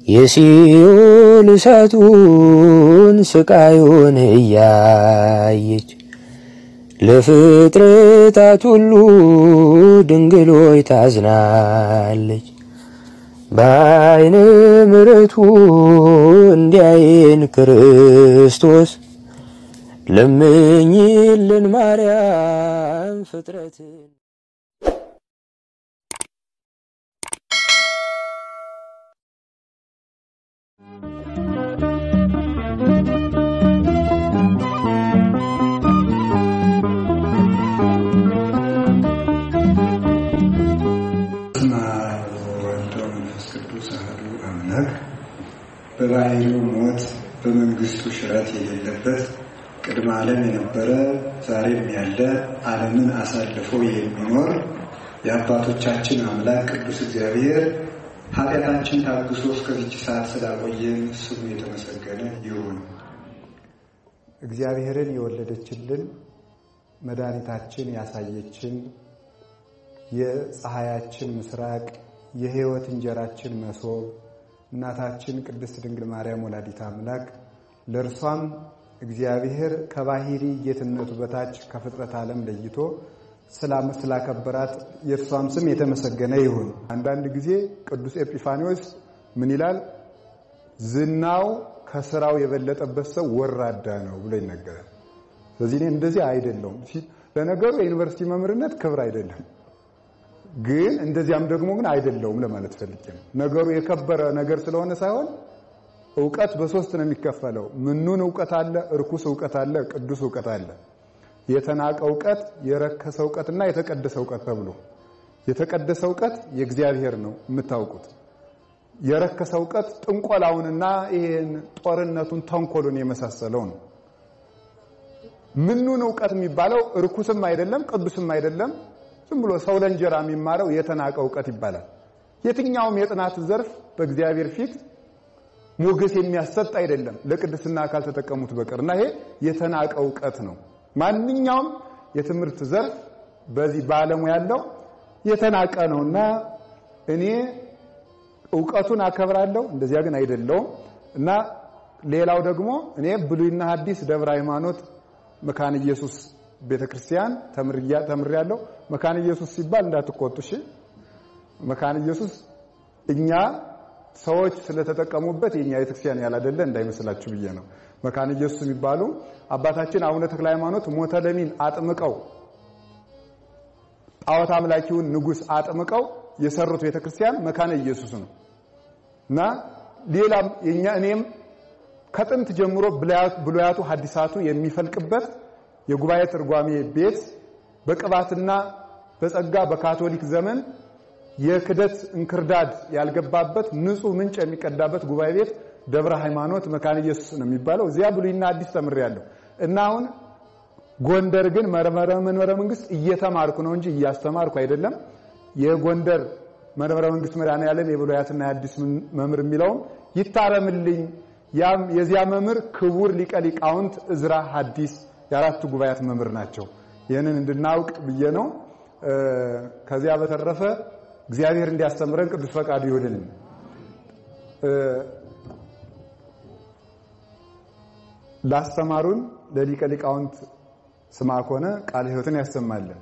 የሲኦል እሳቱን ስቃዩን እያየች ለፍጥረታት ሁሉ ድንግሎይ ታዝናለች። በዓይነ ምሕረቱ እንዲያየን ክርስቶስ ለምኝልን ማርያም ፍጥረትን በስመ አብ ወወልድ ወመንፈስ ቅዱስ አሐዱ አምላክ በባሕርዩ ሞት በመንግስቱ ሽረት የሌለበት ቅድመ ዓለም የነበረ ዛሬም ያለ ዓለምን አሳልፎ የሚኖር የአባቶቻችን አምላክ ቅዱስ እግዚአብሔር ኃጢአታችን ታግሶ እስከዚች ሰዓት ስላቆየን ስሙ የተመሰገነ ይሁን። እግዚአብሔርን የወለደችልን መድኃኒታችን ያሳየችን የፀሐያችን ምስራቅ የሕይወት እንጀራችን መሶብ እናታችን ቅድስት ድንግል ማርያም ወላዲት አምላክ ለእርሷም እግዚአብሔር ከባሕሪ ጌትነቱ በታች ከፍጥረት ዓለም ለይቶ ስላከበራት የእርሷም ስም የተመሰገነ ይሁን። አንዳንድ ጊዜ ቅዱስ ኤጲፋኒዎስ ምን ይላል? ዝናው ከስራው የበለጠበት ሰው ወራዳ ነው ብሎ ይነገራል። ስለዚህ እኔ እንደዚህ አይደለሁም። ለነገሩ የዩኒቨርሲቲ መምህርነት ክብር አይደለም ግን እንደዚያም ደግሞ ግን አይደለውም ለማለት ፈልጌ ነው። ነገሩ የከበረ ነገር ስለሆነ ሳይሆን እውቀት በሶስት ነው የሚከፈለው። ምኑን እውቀት አለ፣ እርኩስ እውቀት አለ፣ ቅዱስ እውቀት አለ። የተናቀ እውቀት፣ የረከሰ እውቀትና የተቀደሰ እውቀት ተብሎ የተቀደሰ እውቀት የእግዚአብሔር ነው የምታውቁት። የረከሰ እውቀት ጥንቆላውንና ይሄን ጦርነቱን፣ ተንኮሉን የመሳሰለው ነው። ምኑን እውቀት የሚባለው እርኩስም አይደለም ቅዱስም አይደለም ዝም ብሎ ሰው ለእንጀራ የሚማረው የተናቀ እውቀት ይባላል። የትኛውም የጥናት ዘርፍ በእግዚአብሔር ፊት ሞገስ የሚያሰጥ አይደለም ለቅድስና ካልተጠቀሙት በቀር እና ይሄ የተናቀ እውቀት ነው። ማንኛውም የትምህርት ዘርፍ በዚህ በዓለሙ ያለው የተናቀ ነው እና እኔ እውቀቱን አከብራለሁ፣ እንደዚያ ግን አይደለውም እና ሌላው ደግሞ እኔ ብሉይና ሐዲስ ደብረ ሃይማኖት መካነ ኢየሱስ ቤተ ክርስቲያን ተምሬያለሁ። መካነ ኢየሱስ ሲባል እንዳትቆጡ እሺ። መካነ ኢየሱስ እኛ ሰዎች ስለተጠቀሙበት የኛ ቤተ ክርስቲያን ያላደለ እንዳይመስላችሁ ብዬ ነው። መካነ ኢየሱስ የሚባሉ አባታችን አቡነ ተክለ ሃይማኖት ሞተ ለሚን አጥምቀው ጣዖት አምላኪውን ንጉሥ አጥምቀው የሰሩት ቤተ ክርስቲያን መካነ ኢየሱስ ነው እና ሌላም የኛ እኔም ከጥንት ጀምሮ ብሉያቱ ሐዲሳቱ የሚፈልቅበት የጉባኤ ትርጓሜ ቤት በቅባትና በጸጋ በካቶሊክ ዘመን የክደት እንክርዳድ ያልገባበት ንጹህ ምንጭ የሚቀዳበት ጉባኤ ቤት ደብረ ሃይማኖት መካነ ኢየሱስ ነው የሚባለው። እዚያ ብሉይና አዲስ ተምሬያለሁ እና አሁን ጎንደር ግን መንበረ መንግስት እየተማርኩ ነው እንጂ እያስተማርኩ አይደለም። የጎንደር መንበረ መንግስት መድኃኔዓለም የብሉያትና የአዲስ መምህር የሚለውም ይታረምልኝ። ያም የዚያ መምህር ክቡር ሊቀ ሊቃውንት እዝራ ሐዲስ የአራቱ ጉባኤያት መምህር ናቸው። ይህንን እንድናውቅ ብዬ ነው። ከዚያ በተረፈ እግዚአብሔር እንዲያስተምረን ቅዱስ ፈቃዱ ይሁንልን። ላስተማሩን ለሊቀ ሊቃውንት ስምዐኮነ ቃለ ሕይወትን ያሰማልን።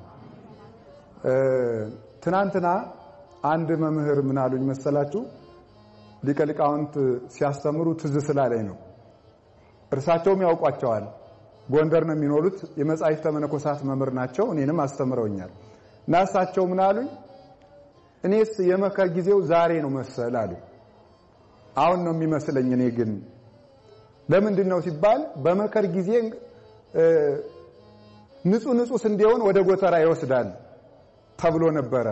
ትናንትና አንድ መምህር ምን አሉኝ መሰላችሁ? ሊቀ ሊቃውንት ሲያስተምሩ ትዝ ስላለኝ ነው። እርሳቸውም ያውቋቸዋል። ጎንደር ነው የሚኖሩት። የመጻሕፍተ መነኮሳት መምህር ናቸው። እኔንም አስተምረውኛል። እና እሳቸው ምን አሉኝ? እኔስ የመከር ጊዜው ዛሬ ነው መሰል አሉ። አሁን ነው የሚመስለኝ። እኔ ግን ለምንድን ነው ሲባል በመከር ጊዜ ንጹህ ንጹህ ስንዴውን ወደ ጎተራ ይወስዳል ተብሎ ነበረ።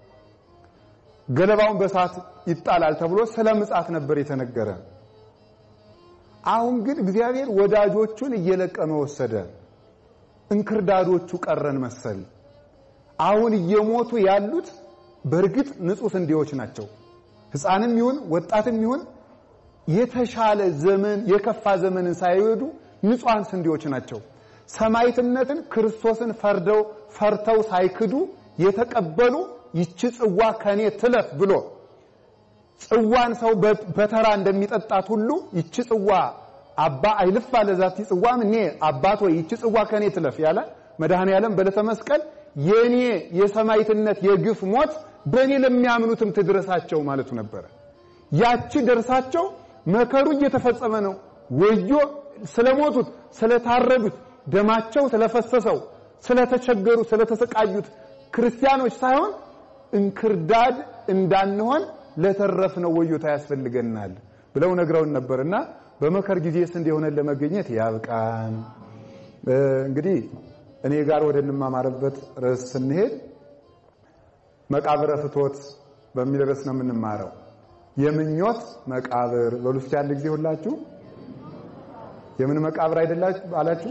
ገለባውን በሳት ይጣላል ተብሎ ስለ ምጻት ነበር የተነገረ። አሁን ግን እግዚአብሔር ወዳጆቹን እየለቀመ ወሰደ። እንክርዳዶቹ ቀረን መሰል። አሁን እየሞቱ ያሉት በእርግጥ ንጹህ ስንዴዎች ናቸው። ሕፃንም ይሁን ወጣትም ይሁን የተሻለ ዘመን የከፋ ዘመንን ሳይወዱ ንጹሐን ስንዴዎች ናቸው። ሰማዕትነትን ክርስቶስን ፈርደው ፈርተው ሳይክዱ የተቀበሉ ይቺ ጽዋ ከኔ ትለፍ ብሎ ጽዋን ሰው በተራ እንደሚጠጣት ሁሉ ይቺ ጽዋ አባ አይልፍ አለ ዛቲ ጽዋም እኔ አባት ወይ ይቺ ጽዋ ከኔ ትለፍ ያለ መድኃኔ ዓለም በዕለተ መስቀል የኔ የሰማዕትነት የግፍ ሞት በእኔ ለሚያምኑትም ትድረሳቸው ማለቱ ነበረ። ያቺ ደርሳቸው መከሩ እየተፈጸመ ነው። ወዮ ስለሞቱት፣ ስለታረዱት፣ ደማቸው ስለፈሰሰው፣ ስለተቸገሩ፣ ስለተሰቃዩት ክርስቲያኖች ሳይሆን እንክርዳድ እንዳንሆን ለተረፍነው ወዮታ ያስፈልገናል ብለው ነግረውን ነበርና በመከር ጊዜ ስንዴ ሆነን ለመገኘት ያብቃን። እንግዲህ እኔ ጋር ወደ እንማማርበት ርዕስ ስንሄድ መቃብረ ፍቶት በሚል ርዕስ ነው የምንማረው። የምኞት መቃብር በሉ እስኪ አንድ ጊዜ ሁላችሁ የምን መቃብር አይደላችሁ አላችሁ?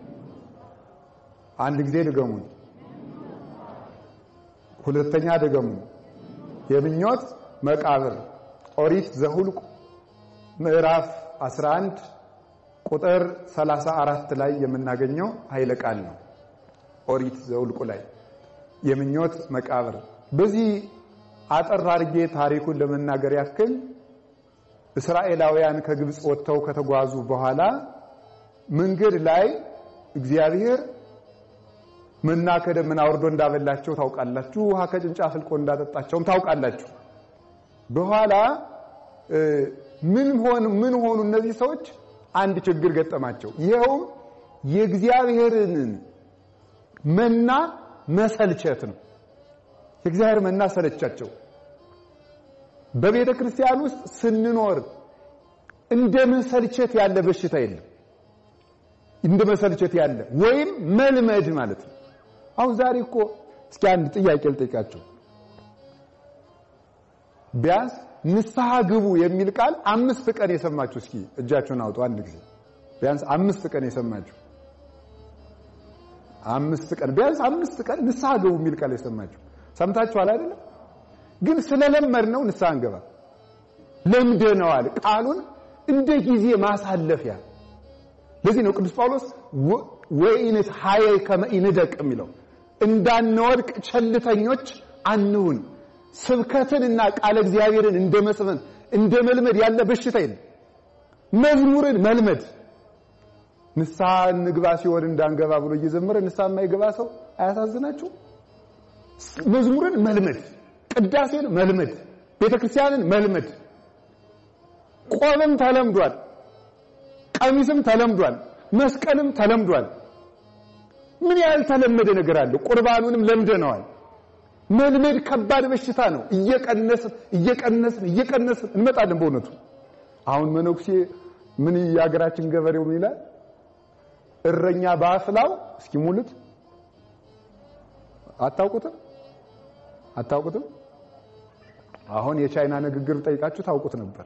አንድ ጊዜ ድገሙን። ሁለተኛ ድገሙን። የምኞት መቃብር ኦሪት ዘሁልቁ ምዕራፍ 11 ቁጥር 34 ላይ የምናገኘው ኃይለ ቃል ነው። ኦሪት ዘሁልቁ ላይ የምኞት መቃብር። በዚህ አጠር አድርጌ ታሪኩን ለመናገር ያክል እስራኤላውያን ከግብፅ ወጥተው ከተጓዙ በኋላ መንገድ ላይ እግዚአብሔር መና ከደመና አውርዶ እንዳበላቸው ታውቃላችሁ። ውሃ ከጭንጫ ፍልቆ እንዳጠጣቸውም ታውቃላችሁ። በኋላ ምን ሆኑ ምን ሆኑ እነዚህ ሰዎች? አንድ ችግር ገጠማቸው። ይኸውም የእግዚአብሔርን መና መሰልቸት ነው። የእግዚአብሔር መና ሰለቻቸው። በቤተ ክርስቲያን ውስጥ ስንኖር እንደ መሰልቸት ያለ በሽታ የለም። እንደ መሰልቸት ያለ ወይም መልመድ ማለት ነው። አሁን ዛሬ እኮ እስኪ አንድ ጥያቄ ልጠይቃችሁ። ቢያንስ ንስሐ ግቡ የሚል ቃል አምስት ቀን የሰማችሁ እስኪ እጃችሁን አውጡ። አንድ ጊዜ ቢያንስ አምስት ቀን የሰማችሁ አምስት ቀን ቢያንስ አምስት ቀን ንስሐ ግቡ የሚል ቃል የሰማችሁ ሰምታችኋል አይደለም? ግን ስለለመድ ነው ንስሐ እንገባ ለምደነዋል። ቃሉን እንደ ጊዜ ማሳለፊያ ለዚህ ነው ቅዱስ ጳውሎስ ወኢንት ሀየ ከመኢንደቅ የሚለው እንዳንወድቅ ቸልተኞች አንሁን። ስብከትንና ቃለ እግዚአብሔርን እንደ መስፈን እንደ መልመድ ያለ በሽታ የለም። መዝሙርን መልመድ ንስሐ እንግባ ሲሆን እንዳንገባ ብሎ እየዘመረ ንስሐ የማይገባ ሰው አያሳዝናችሁ? መዝሙርን መልመድ፣ ቅዳሴን መልመድ፣ ቤተክርስቲያንን መልመድ። ቆብም ተለምዷል፣ ቀሚስም ተለምዷል፣ መስቀልም ተለምዷል። ምን ያህል ተለመደ ነገር አለ? ቁርባኑንም ለምደነዋል። መልመድ ከባድ በሽታ ነው። እየቀነስን እየቀነስን እየቀነስን እንመጣለን። በእውነቱ አሁን መነኩሴ ምን የሀገራችን ገበሬው ምን ይላል? እረኛ በአፍላው እስኪ ሙሉት። አታውቁትም? አታውቁትም? አሁን የቻይና ንግግር ጠይቃችሁ ታውቁት ነበር።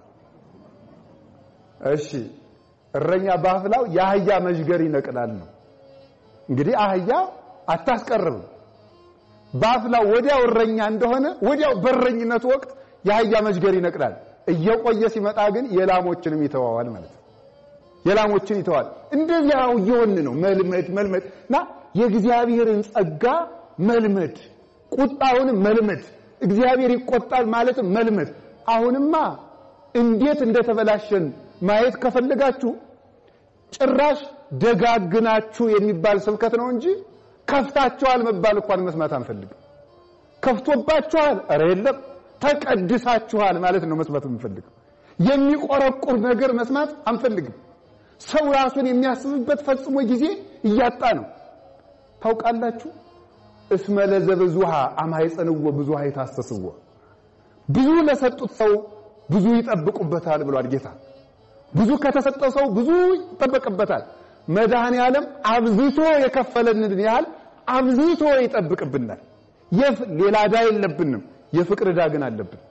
እሺ እረኛ በአፍላው የአህያ መዥገር ይነቅላል ነው። እንግዲህ አህያ አታስቀርብም። በአፍላው ወዲያው እረኛ እንደሆነ ወዲያው በረኝነቱ ወቅት የአህያ መዥገር ይነቅላል። እየቆየ ሲመጣ ግን የላሞችንም ይተዋዋል ማለት ነው። የላሞችን ይተዋል። እንደዚያው እየሆን ነው። መልመድ መልመድ እና የእግዚአብሔርን ጸጋ መልመድ፣ ቁጣውንም መልመድ፣ እግዚአብሔር ይቆጣል ማለትም መልመድ። አሁንማ እንዴት እንደተበላሸን ማየት ከፈለጋችሁ ጭራሽ ደጋግናችሁ የሚባል ስብከት ነው እንጂ ከፍታችኋል መባል እንኳን መስማት አንፈልግም። ከፍቶባችኋል፣ ኧረ የለም ተቀድሳችኋል ማለት ነው መስማት የምንፈልገው። የሚቆረቁር ነገር መስማት አንፈልግም። ሰው ራሱን የሚያስብበት ፈጽሞ ጊዜ እያጣ ነው። ታውቃላችሁ እስመ ለዘብዙሃ አማይጸንዎ ብዙሃ ይታሰስዎ ብዙ ለሰጡት ሰው ብዙ ይጠብቁበታል ብሏል ጌታ። ብዙ ከተሰጠው ሰው ብዙ ይጠበቅበታል። መድኃኔ ዓለም አብዝቶ የከፈለንን ያህል አብዝቶ ይጠብቅብናል። ሌላ ዕዳ የለብንም፣ የፍቅር ዕዳ ግን አለብን።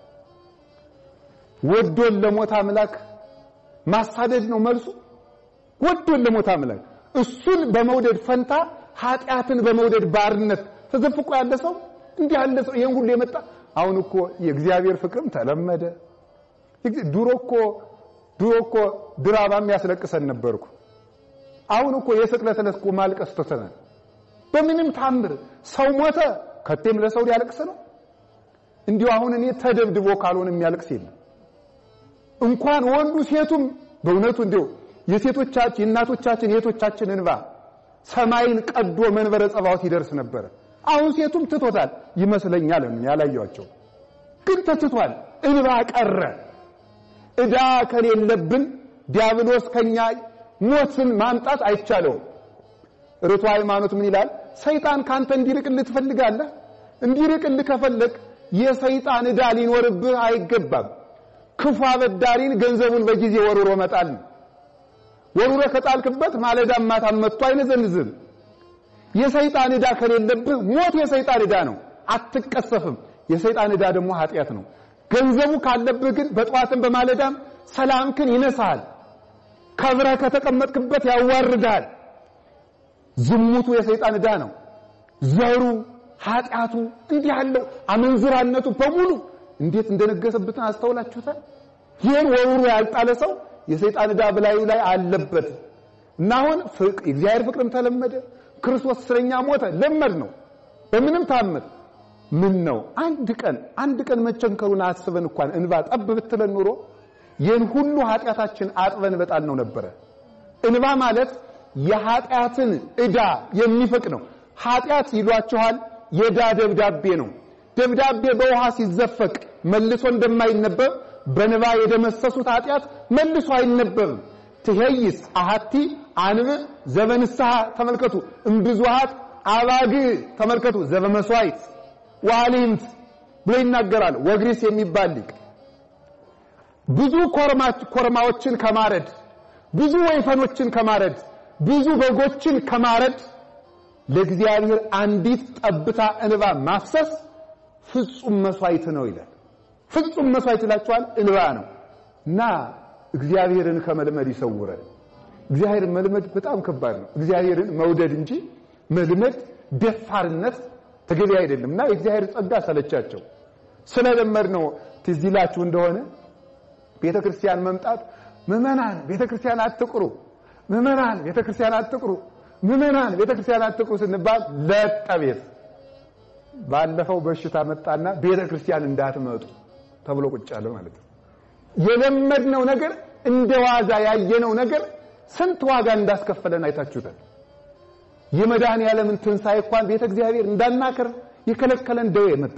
ወዶን ለሞት አምላክ ማሳደድ ነው መልሱ። ወዶን ለሞት አምላክ እሱን በመውደድ ፈንታ ኃጢአትን በመውደድ ባርነት ተዘፍቆ ያለ ሰው እንዲህ ያለ ሰው ይሄን ሁሉ የመጣ አሁን እኮ የእግዚአብሔር ፍቅርም ተለመደ። ድሮ እኮ ድሮ እኮ ድራማም ያስለቅሰን ነበርኩ። አሁን እኮ የስቅለት ዕለት እኮ ማልቀስ ተተናል። በምንም ታምር ሰው ሞተ ከቴም ለሰው ሊያለቅስ ነው። እንዲሁ አሁን እኔ ተደብድቦ ካልሆነ የሚያለቅስ የለም። እንኳን ወንዱ ሴቱም በእውነቱ እንዲሁ የሴቶቻችን የእናቶቻችን የቶቻችን እንባ ሰማይን ቀዶ መንበረ ጸባዖት ይደርስ ነበረ። አሁን ሴቱም ትቶታል ይመስለኛል። ያላየኋቸው ግን ተትቷል። እንባ ቀረ። ዕዳ ከሌለብን ዲያብሎስ ከኛ ሞትን ማምጣት አይቻለውም። ርቱ ሃይማኖት ምን ይላል? ሰይጣን ካንተ እንዲርቅልህ ትፈልጋለህ? እንዲርቅልህ ከፈለግ የሰይጣን ዕዳ ሊኖርብህ አይገባም። ክፉ አበዳሪን ገንዘቡን በጊዜ ወርውሮ መጣል ነው። ወርውሮ ከጣልክበት ማለዳም ማታም መጥቶ አይነዘንዝም። የሰይጣን ዕዳ ከሌለብህ ሞት የሰይጣን ዕዳ ነው፣ አትቀሰፍም። የሰይጣን ዕዳ ደግሞ ኃጢአት ነው። ገንዘቡ ካለብህ ግን በጠዋትም በማለዳም ሰላምክን ይነሳል። ከብረህ ከተቀመጥክበት ያዋርዳል። ዝሙቱ የሰይጣን ዕዳ ነው። ዘሩ፣ ኃጢአቱ፣ እንዲህ ያለው አመንዝራነቱ በሙሉ እንዴት እንደነገሰበትን አስተውላችሁታል? ይህን ወሩሩ ያልጣለ ሰው የሰይጣን ዕዳ በላዩ ላይ አለበት እና አሁን እግዚአብሔር ፍቅርም ተለመደ። ክርስቶስ ስለኛ ሞተ፣ ለመድ ነው። በምንም ታምር ምን ነው አንድ ቀን አንድ ቀን መቸንከሩን አስበን እንኳን እንባ ጠብ ብትለን ኑሮ ይህን ሁሉ ኃጢአታችን አጥበን በጣል ነው ነበረ። እንባ ማለት የኃጢአትን ዕዳ የሚፈቅ ነው። ኃጢአት ይሏችኋል የዕዳ ደብዳቤ ነው። ደብዳቤ በውሃ ሲዘፈቅ መልሶ እንደማይነበብ በንባ የደመሰሱት ኃጢአት መልሶ አይነበብም። ትሄይስ አሃቲ አንብ ዘበንስሐ ተመልከቱ፣ እምብዙሃት አባግ ተመልከቱ፣ ዘበመስዋዕት ዋሊምት ብሎ ይናገራል። ወግሪስ የሚባል ሊቅ ብዙ ኮርማዎችን ከማረድ ብዙ ወይፈኖችን ከማረድ ብዙ በጎችን ከማረድ ለእግዚአብሔር አንዲት ጠብታ እንባ ማፍሰስ ፍጹም መስዋዕት ነው ይላል። ፍጹም መስዋዕት ይላችኋል እንባ ነው እና እግዚአብሔርን ከመልመድ ይሰውረን። እግዚአብሔርን መልመድ በጣም ከባድ ነው። እግዚአብሔርን መውደድ እንጂ መልመድ ደፋርነት ተገቢ አይደለም እና የእግዚአብሔር ጸጋ ሰለቻቸው። ስለለመድ ነው ትዝ ይላችሁ እንደሆነ ቤተ ክርስቲያን መምጣት ምዕመናን ቤተ ክርስቲያን አትቅሩ፣ ምዕመናን ቤተ ክርስቲያን አትቅሩ፣ ምዕመናን ቤተ ክርስቲያን አትቅሩ ስንባል ለጠቤት ባለፈው በሽታ መጣና ቤተ ክርስቲያን እንዳትመጡ ተብሎ ቁጭ አለ ማለት ነው። የለመድነው ነገር እንደ ዋዛ ያየነው ነገር ስንት ዋጋ እንዳስከፈለን አይታችሁታል። የመድኃኔ ዓለምን ትንሣኤ እንኳን ቤተ እግዚአብሔር እንዳናከር የከለከለን ደዌ መጣ።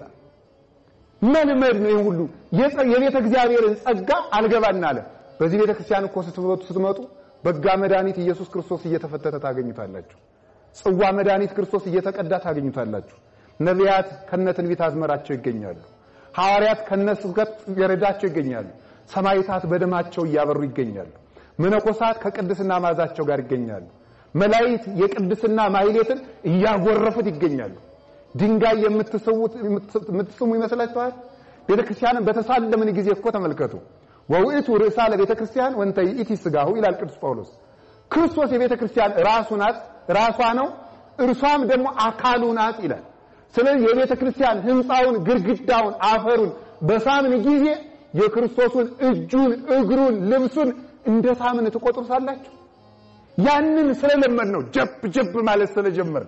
መልመድ ነው። ይሄን ሁሉ የቤተ እግዚአብሔርን ጸጋ አልገባና አለ። በዚህ ቤተ ክርስቲያን እኮ ስትመጡ ስትመጡ በጋ መድኃኒት ኢየሱስ ክርስቶስ እየተፈተተ ታገኙታላችሁ። ጽዋ መድኃኒት ክርስቶስ እየተቀዳ ታገኙታላችሁ። ነቢያት ከነትንቢት አዝመራቸው ይገኛሉ። ሐዋርያት ከነስብከት ገረዳቸው ይገኛሉ። ሰማዕታት በደማቸው እያበሩ ይገኛሉ። መነኮሳት ከቅድስና ማዛቸው ጋር ይገኛሉ። መላእክት የቅድስና ማህሌትን እያጎረፉት ይገኛሉ። ድንጋይ የምትስሙት የምትስሙ ይመስላችኋል? ቤተክርስቲያንን በተሳለምን ጊዜ እኮ ተመልከቱ። ወውእቱ ርእሳ ለቤተክርስቲያን ወንተ ይእቲ ሥጋሁ ይላል ቅዱስ ጳውሎስ። ክርስቶስ የቤተክርስቲያን ራሱ ናት፣ ራሷ ነው፣ እርሷም ደግሞ አካሉ ናት ይላል። ስለዚህ የቤተ ክርስቲያን ህንፃውን፣ ግድግዳውን፣ አፈሩን በሳምን ጊዜ የክርስቶስን እጁን፣ እግሩን፣ ልብሱን እንደ ሳምን ትቆጥሩታላችሁ። ያንን ስለለመድ ነው ጀብ ጀብ ማለት ስለጀመር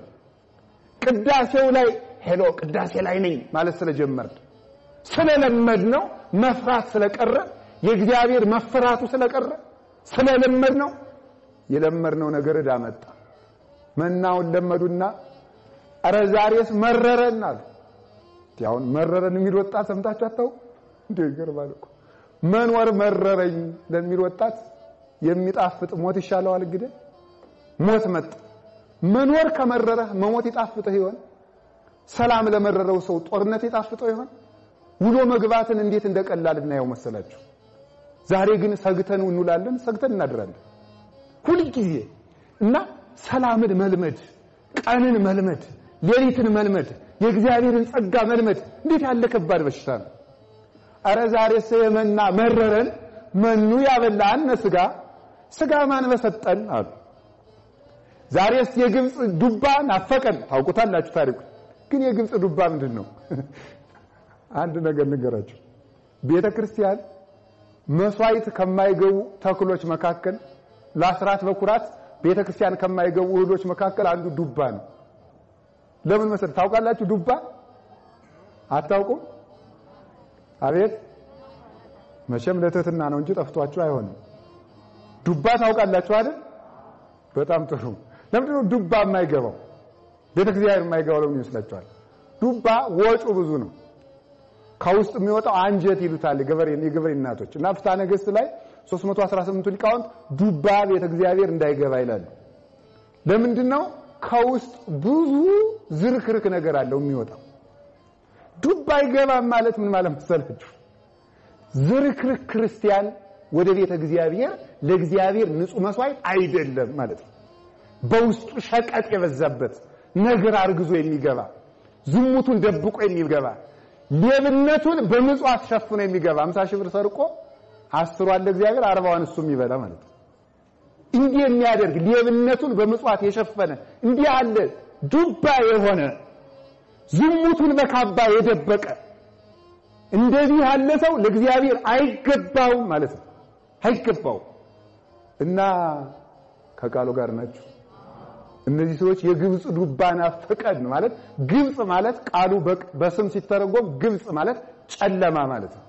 ቅዳሴው ላይ ሄሎ ቅዳሴ ላይ ነኝ ማለት ስለጀመር ስለለመድ ነው መፍራት ስለቀረ የእግዚአብሔር መፈራቱ ስለቀረ ስለለመድ ነው የለመድነው ነገር ዕዳ መጣ። መናውን ለመዱና አረ ዛሬስ መረረን አሉ። ያውን መረረን የሚል ወጣት ሰምታችሁ አታውቁ እንዴ? ይገርማል እኮ መኖር መረረኝ ለሚል ወጣት የሚጣፍጥ ሞት ይሻለዋል። እንግዲህ ሞት መጣ። መኖር ከመረረህ መሞት ይጣፍጥህ ይሆን? ሰላም ለመረረው ሰው ጦርነት ይጣፍጠው ይሆን? ውሎ መግባትን እንዴት እንደቀላል እናየው መሰላችሁ። ዛሬ ግን ሰግተን እንውላለን፣ ሰግተን እናድራለን ሁልጊዜ እና ሰላምን መልመድ፣ ቀንን መልመድ፣ ሌሊትን መልመድ፣ የእግዚአብሔርን ጸጋ መልመድ እንዴት ያለ ከባድ በሽታ ነው። አረ ዛሬስ የመና መረረን መኑ ያበላን ስጋ ስጋ ማን በሰጠን አሉ። ዛሬስ የግብፅ ዱባ ናፈቀን። ታውቁታላችሁ ታሪኩ። ግን የግብፅ ዱባ ምንድን ነው? አንድ ነገር ንገራችሁ። ቤተ ክርስቲያን መስዋዕት ከማይገቡ ተክሎች መካከል ለአስራት በኩራት ቤተ ክርስቲያን ከማይገቡ እህሎች መካከል አንዱ ዱባ ነው። ለምን መሰለህ? ታውቃላችሁ? ዱባ አታውቁም? አቤት መቼም ለትህትና ነው እንጂ ጠፍቷችሁ አይሆንም። ዱባ ታውቃላችሁ አይደል? በጣም ጥሩ። ለምንድን ነው ዱባ የማይገባው? ቤተ እግዚአብሔር የማይገባው ለምን ይመስላችኋል? ዱባ ወጩ ብዙ ነው። ከውስጥ የሚወጣው አንጀት ይሉታል የገበሬ የገበሬ እናቶች እና ፍትሐ ነገሥት ላይ 318 ሊቃውንት ዱባ ቤተ እግዚአብሔር እንዳይገባ ይላሉ። ለምንድን ነው? ከውስጥ ብዙ ዝርክርክ ነገር አለው የሚወጣው። ዱባ አይገባም ማለት ምን ማለት መሰላችሁ? ዝርክርክ ክርስቲያን ወደ ቤተ እግዚአብሔር ለእግዚአብሔር ንጹሕ መስዋዕት አይደለም ማለት ነው። በውስጡ ሸቀጥ የበዛበት ነገር አርግዞ የሚገባ ዝሙቱን ደብቆ የሚገባ ሌብነቱን በምጽዋት ሸፍኖ የሚገባ 50 ሺህ ብር ሰርቆ አስሯን ለእግዚአብሔር አርባዋን እሱ የሚበላ ማለት ነው። እንዲህ የሚያደርግ ሌብነቱን በምጽዋት የሸፈነ እንዲህ ያለ ዱባ የሆነ ዝሙቱን በካባ የደበቀ እንደዚህ ያለ ሰው ለእግዚአብሔር አይገባውም ማለት ነው። አይገባውም እና ከቃሉ ጋር ናቸው። እነዚህ ሰዎች የግብፅ ዱባ ናፈቀን ማለት ግብፅ ማለት ቃሉ በስም ሲተረጎም ግብፅ ማለት ጨለማ ማለት ነው።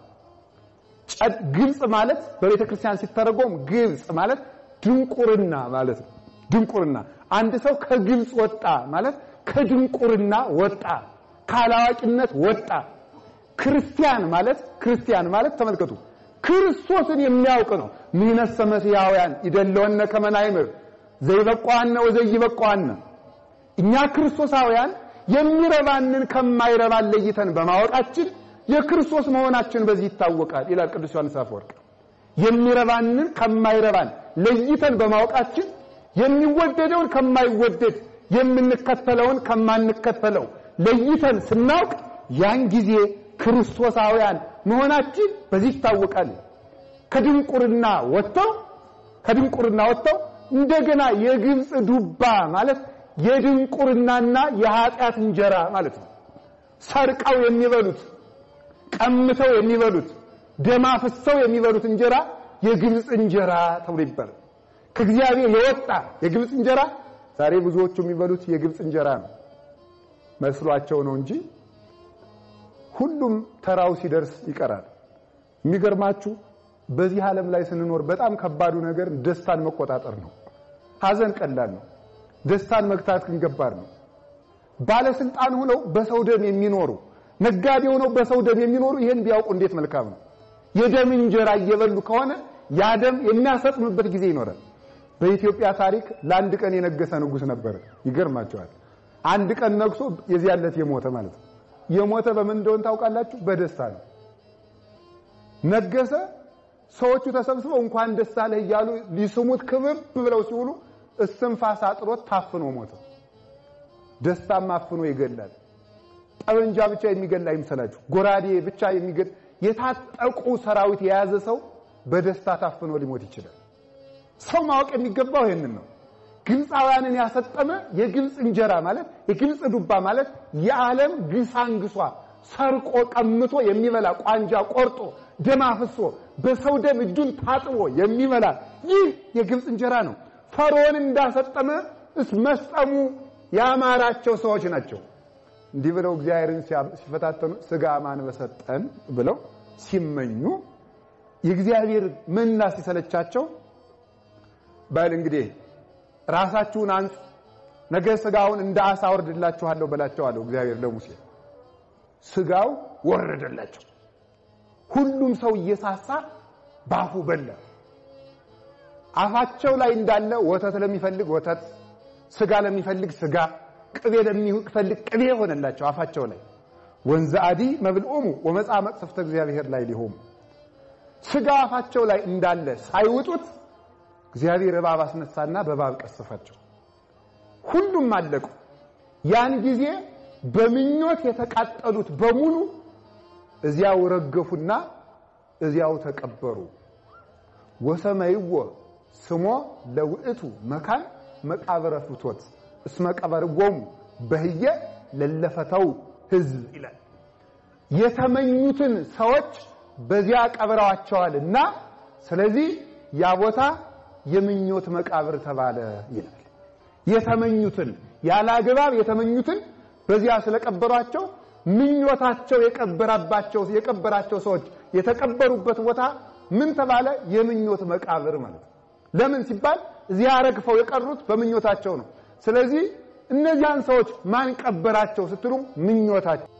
ግብፅ ማለት በቤተ ክርስቲያን ሲተረጎም ግብፅ ማለት ድንቁርና ማለት ነው። ድንቁርና አንድ ሰው ከግብፅ ወጣ ማለት ከድንቁርና ወጣ፣ ካላዋቂነት ወጣ። ክርስቲያን ማለት ክርስቲያን ማለት ተመልከቱ፣ ክርስቶስን የሚያውቅ ነው። ምሕነሰ መሲሐውያን ይደለወነ ከመ ናይምር ዘይበቋነ ወዘይበቋነ እኛ ክርስቶሳውያን የሚረባንን ከማይረባን ለይተን በማወቃችን የክርስቶስ መሆናችን በዚህ ይታወቃል ይላል ቅዱስ ዮሐንስ አፈወርቅ። የሚረባንን ከማይረባን ለይተን በማወቃችን የሚወደደውን ከማይወደድ የምንከተለውን ከማንከተለው ለይተን ስናውቅ ያን ጊዜ ክርስቶሳውያን መሆናችን በዚህ ይታወቃል። ከድንቁርና ወጥተው ከድንቁርና ወጥተው እንደገና የግብፅ ዱባ ማለት የድንቁርናና የኃጢአት እንጀራ ማለት ነው። ሰርቀው የሚበሉት ቀምተው የሚበሉት ደም አፍሰው የሚበሉት እንጀራ የግብፅ እንጀራ ተብሎ ይባላል። ከእግዚአብሔር የወጣ የግብፅ እንጀራ ዛሬ ብዙዎቹ የሚበሉት የግብፅ እንጀራ ነው መስሏቸው ነው እንጂ ሁሉም ተራው ሲደርስ ይቀራል። የሚገርማችሁ በዚህ ዓለም ላይ ስንኖር በጣም ከባዱ ነገር ደስታን መቆጣጠር ነው። ሐዘን ቀላል ነው። ደስታን መግታት ግን ከባድ ነው። ባለስልጣን ሆነው በሰው ደም የሚኖሩ ነጋዴ ሆነው በሰው ደም የሚኖሩ ይሄን ቢያውቁ እንዴት መልካም ነው። የደም እንጀራ እየበሉ ከሆነ ያ ደም የሚያሰጥምበት ጊዜ ይኖራል። በኢትዮጵያ ታሪክ ለአንድ ቀን የነገሰ ንጉሥ ነበረ። ይገርማቸዋል። አንድ ቀን ነግሶ የዚያን ዕለት የሞተ ማለት ነው። የሞተ በምን እንደሆነ ታውቃላችሁ? በደስታ ነው። ነገሰ። ሰዎቹ ተሰብስበው እንኳን ደስ አለህ እያሉ ሊስሙት ክብብ ብለው ሲውሉ እስትንፋስ አጥሮት ታፍኖ ሞተ። ደስታም አፍኖ ይገላል። ጠበንጃ ብቻ የሚገል አይምሰላችሁ። ጎራዴ ብቻ የሚገል የታጠቁ ሰራዊት የያዘ ሰው በደስታ ታፍኖ ሊሞት ይችላል። ሰው ማወቅ የሚገባው ይሄንን ነው። ግብፃውያንን ያሰጠመ የግብፅ እንጀራ ማለት የግብፅ ዱባ ማለት የዓለም ግሳንግሷ ሰርቆ ቀምቶ የሚበላ ቋንጃ ቆርጦ ደም አፍሶ በሰው ደም እጁን ታጥቦ የሚበላ ይህ የግብፅ እንጀራ ነው። ፈርዖን እንዳሰጠመ እስ መስጠሙ ያማራቸው ሰዎች ናቸው። እንዲህ ብለው እግዚአብሔርን ሲፈታተኑ ስጋ ማን በሰጠን ብለው ሲመኙ የእግዚአብሔር መና ሲሰለቻቸው በል እንግዲህ ራሳችሁን አንጹ፣ ነገ ስጋውን እንደ አሳ አወርድላችኋለሁ በላቸው አለው እግዚአብሔር ለሙሴ። ስጋው ወረደላቸው። ሁሉም ሰው እየሳሳ ባፉ በላ። አፋቸው ላይ እንዳለ ወተት ለሚፈልግ ወተት፣ ስጋ ለሚፈልግ ስጋ፣ ቅቤ ለሚፈልግ ቅቤ ሆነላቸው አፋቸው ላይ። ወንዘ አዲ መብልኦሙ ወመጻ መቅሰፍተ እግዚአብሔር ላይ ሊሆሙ ስጋ አፋቸው ላይ እንዳለ ሳይውጡት እግዚአብሔር እባብ አስነሳና በእባብ ቀሰፋቸው። ሁሉም አለቁ። ያን ጊዜ በምኞት የተቃጠሉት በሙሉ እዚያው ረገፉና እዚያው ተቀበሩ። ወሰመይዎ ስሞ ለውእቱ መካን መቃብረ ፍቶት እስመ ቀበርዎሙ በህየ ለለፈተው ህዝብ ይላል። የተመኙትን ሰዎች በዚያ ቀብረዋቸዋልና ስለዚህ ያ ቦታ የምኞት መቃብር ተባለ ይላል። የተመኙትን ያለ አግባብ የተመኙትን በዚያ ስለቀበሯቸው ምኞታቸው የቀበራባቸው የቀበራቸው ሰዎች የተቀበሩበት ቦታ ምን ተባለ? የምኞት መቃብር ማለት ነው። ለምን ሲባል እዚያ ረግፈው የቀሩት በምኞታቸው ነው። ስለዚህ እነዚያን ሰዎች ማን ቀበራቸው ስትሉ ምኞታቸው